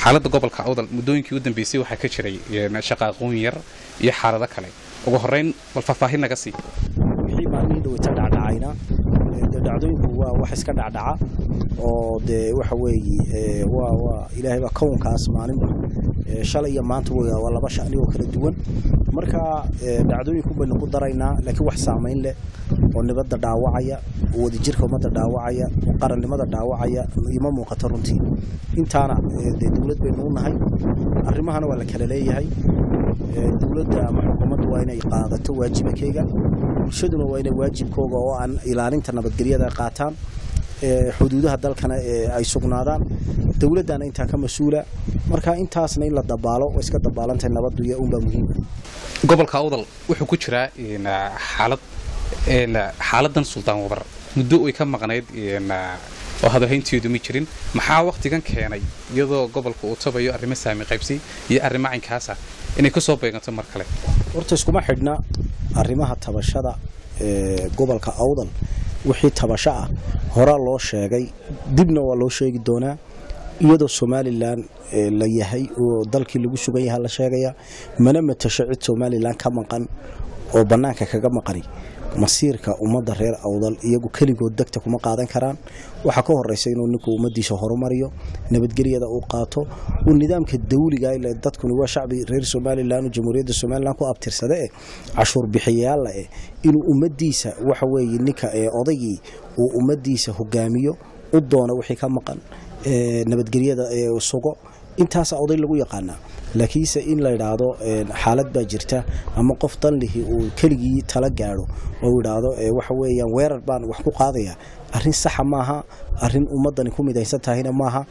xaaladda gobolka awdal muddooyinkii u dambeysay waxaa ka jiray shaqaaqoon yar iyo xaalado kale ugu horrayn bal faahfaahin naga sii wixii maalmihii dhaweyta dhacdhacayna dee dhacdooyinku waa wax iska dhacdhaca oo dee waxa weeye waa waa ilaahay baa kownkaas maalinba shalay iyo maanta wey waa laba shani oo kala duwan marka dhacdooyinku baynu ku daraynaa laakiin wax saamayn leh oo nibadda dhaawacaya oo wadajirka ummadda dhaawacaya oo qarannimada dhaawacaya ima muuqato runtii intaana dee dowlad baynu u nahay arrimahana waa la kala leeyahay dowladda ama xukuumaddu waa inay qaadato waajibakeyga bulshaduna waa inay waajibkooga oo aan ilaalinta nabadgelyada qaataan xuduudaha dalkana ay sugnaadaan dowladdana intaa ka mas-uula marka intaasna in la dabaalo oo iska dabaalantahay nabaddu iyo unbaa muhiima gobolka awdal wuxuu ku jiraa xaalad xaaladan suldaan wabar muddo ay ka maqnayd oo hadahaynteedu ma jirin maxaa wakhtigan keenay iyadoo gobolka uu tabayo arrimo saami qaybsi iyo arrimo caynkaasa inay ka soo beeganto mar kale horta iskuma xidhna arrimaha tabashada gobolka awdal wixii tabasho ah horaa loo sheegay dibna waa loo sheegi doonaa iyadoo somalilan la yahay oo dalkii lagu sugan yaha la sheegaya mana matasho cid somalilan ka maqan oo bannaanka kaga maqani masiirka ummadda reer awdal iyagu keligood degta kuma qaadan karaan waxaa ka horeysa inuu ninku ummadiisa horumariyo nabadgelyada uu qaato uu nidaamka dawliga ile dadkuni waa shacbi reer somalilan oo jamhuuriyadda somalilan ku abtirsada eh cashuur bixiyayaalla eh inuu ummadiisa waxa weeye ninka odaygii uu ummadiisa hogaamiyo u doono wixii ka maqan nabadgelyada sugo intaasa oday lagu yaqaanaa laakiinse in la idhaahdo xaalad baa jirta ama qof danlihi uu keligii tala gaadho oo idhaahdo waxa weeyaan weerar baan wax ku qaadaya arrin saxa maaha arrin ummaddani ku midaysan tahayna maaha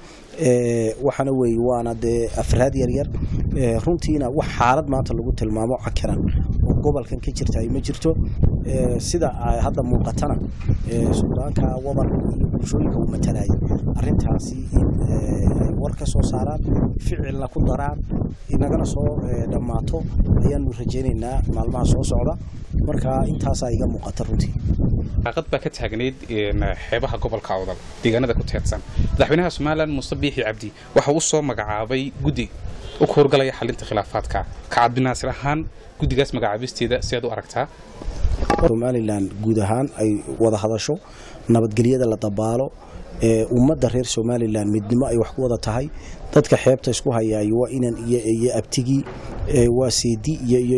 waxaana weeye waana dee afraad yaryar runtiina wax xaalad maanta lagu tilmaamo cakiran oo gobolkan ka jirta ay ma jirto sida hadda muuqatana suldaanka wabar iyo bulshooyinka uu matalaya arrintaasi in ay war ka soo saaraan ficilna ku daraan inagana soo dhammaato ayaanu rajaynaynaa maalmaha soo socda marka intaasaa iga muuqata runtii qaaqad baa ka taagnayd xeebaha gobolka awdal deegaanada ku teedsan madaxweynaha somalilan muuse biixi cabdi waxa uu soo magacaabay guddi u ka horgalaya xalinta khilaafaadka kacabdinaasir ahaan guddigaas magacaabisteeda si aad u aragtaa somalilan guud ahaan ay wada hadasho nabadgelyada la dabaalo ummadda reer somalilan midnimo ay wax ku wada tahay dadka xeebta isku hayaayo waa inan iyo abtigii waa seedi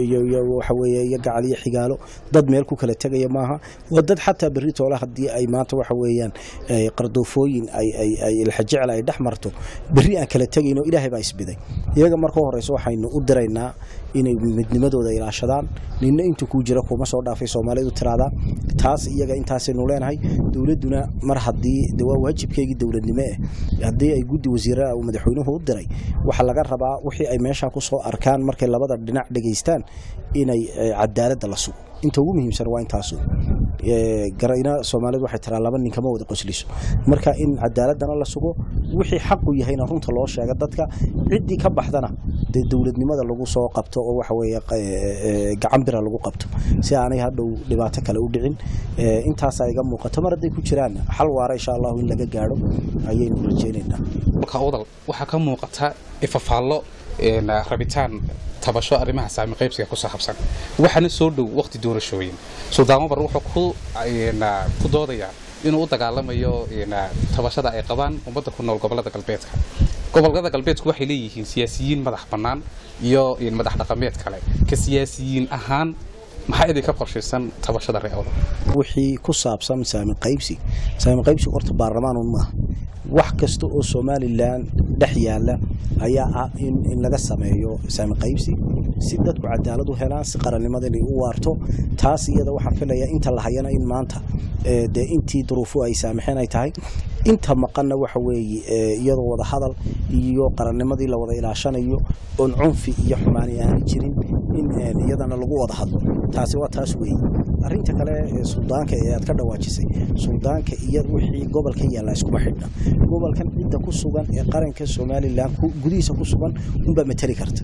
waxaweye iyo gacal iyo xigaalo dad meel ku kala tegaya maaha waa dad xataa berri toole haddii ay maanta waxa weeyaan qardoofooyin ilxajecel ay dhex marto berri aan kala tegayno ilaahay baa isbiday iyaga marka horeysa waxaynu u diraynaa inay midnimadooda ilaashadaan ninna inta kuu jira kuma soo dhaafay soomaalidu tiraahdaa taas iyaga intaasaynu leenahay dowladduna mar haddii de waa waajibkeygii dowladnimo eh haddii ay guddi wasiirada uu madaxweynuhu u diray waxaa laga rabaa wixii ay meeshaa ku soo arkaan markay labada dhinac dhegaystaan inay cadaaladda la sugo inta ugu muhiimsan waa intaasu garayna soomaalidu waxay tiraa laba nin kama wada qosliso marka in cadaaladana la sugo wixii xaqu yahayna runta loo sheega dadka ciddii ka baxdana dee dowladnimada lagu soo qabto oo waxa weeye gacan bira lagu qabto si aanay hadhow dhibaato kale u dhicin intaasaa iga muuqato mar hadday ku jiraan xal waara insha allahu in laga gaadho ayaynu rajaynaynaa odal waxaa ka muuqata ifafaallo rabitaan tabasho arrimaha saami qaybsiga ku saabsan waxaana soo dhow waqti doorashooyin suldaan wabar wuxuu ku doodayaa inuu u dagaalamayo tabashada ay qabaan ummadda ku nool gobolada galbeedka gobolada galbeedku waxay leeyihiin siyaasiyiin madax bannaan iyo madax dhaqameed kale ka siyaasiyiin ahaan maxaa idinka qorshaysan tabashada reeoda wixii ku saabsan saami qaybsi saami qaybsiga horta baarlamaanun maaha wax kasta oo somalilan dhex yaala ayaa ah in laga sameeyo saami qaybsi si dadku cadaalad u helaan si qarannimada inay u waarto taas iyada waxaan filayaa inta la hayana in maanta dee intii duruufu ay saamaxeen ay tahay inta maqanna waxa weeye iyadoo wada hadal iyo qarannimadii la wada ilaashanayo oon cunfi iyo xumaani aani jirin in iyadana lagu wada hadlo taasi waa taas weeye arrinta kale suldaanka ee aad ka dhawaajisay suldaanka iyo wixii gobolka yaallaa iskuma xidhna gobolkan cidda ku sugan ee qaranka somalilan gudihiisa ku sugan unbaa matali karta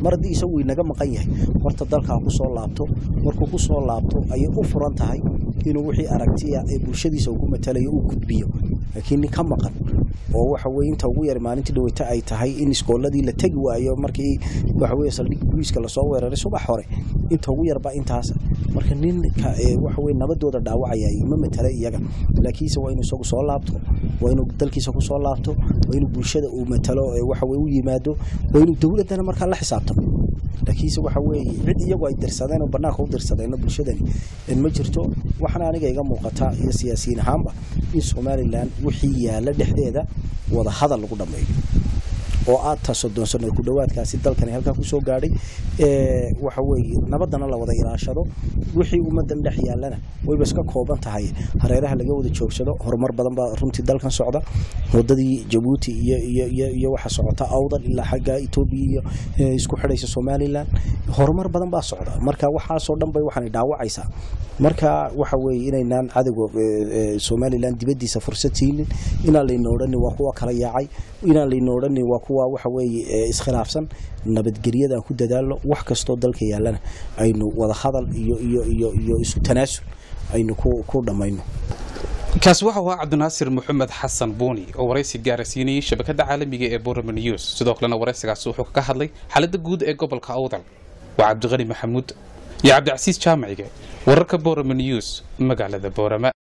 mar haddii isagu inaga maqan yahay horta dalkaa ku soo laabto markuu ku soo laabto ayay u furan tahay inuu wixii aragtiya ee bulshadiisa uu ku matalayo uu gudbiyo laakiin nin ka maqan oo waxa weye inta ugu yar maalintii dhaweyta ay tahay in iskooladii la tegi waayo markii waxa weye saldhig booliiska lasoo weeraray subax hore inta ugu yarba intaas marka ninka waxa weye nabadooda dhaawacaya ma matala iyaga laakiinse waa inuu isagu soo laabto waa inuu dalkiisa ku soo laabto waa inuu bulshada uu matalo waxa weye u yimaado waa inuu dowladdana markaa la xisaabtamo laakiinse waxa weeye cid iyagu ay dirsadeen oo bannaanka u dirsadeenna bulshadani ma jirto waxaana aniga iga muuqata iyo siyaasiyiin ahaanba in somalilan wixii yaalla dhexdeeda wada hadal lagu dhammeeyo oo aad ta soddon sano ku dhowaadkaasi dalkani halkaa kusoo gaadhay waxa weeye nabadana la wada ilaashado wixii ummaddan dhex yaallana wayba iska kooban tahay hareeraha laga wada joogsado horumar badan baa runtii dalkan socda wadadii jabuuti iyo iyo iyo iyo waxa socota awdal ilaa xagga etoobiya iyo isku xidhaysa somalilan horumar badan baa socda marka waxaasoo dhan bay waxaanay dhaawacaysaa marka waxa weeye inaynaan cadowga somalilan dibaddiisa fursad siinin inaan layna odhanin waa kuwa kala yaacay inaan layna odhanin waa kuwa waxa weeye iskhilaafsan nabadgelyadaan ku dadaalno wax kastoo dalka yaallana aynu wada hadal iyo iyo iyo iyo isu tanaasul aynu ku ku dhammayno kaasi waxa ahaa cabdinaasir maxamed xasan buuni oo waraysi gaarasiinayay shabakada caalamiga ee borama news sidoo kalena waraysigaasi wuxuu kaga hadlay xaaladda guud ee gobolka awdal waa cabdiqani maxamuud iyo cabdicasiis jaamacige wararka borama news magaalada boorama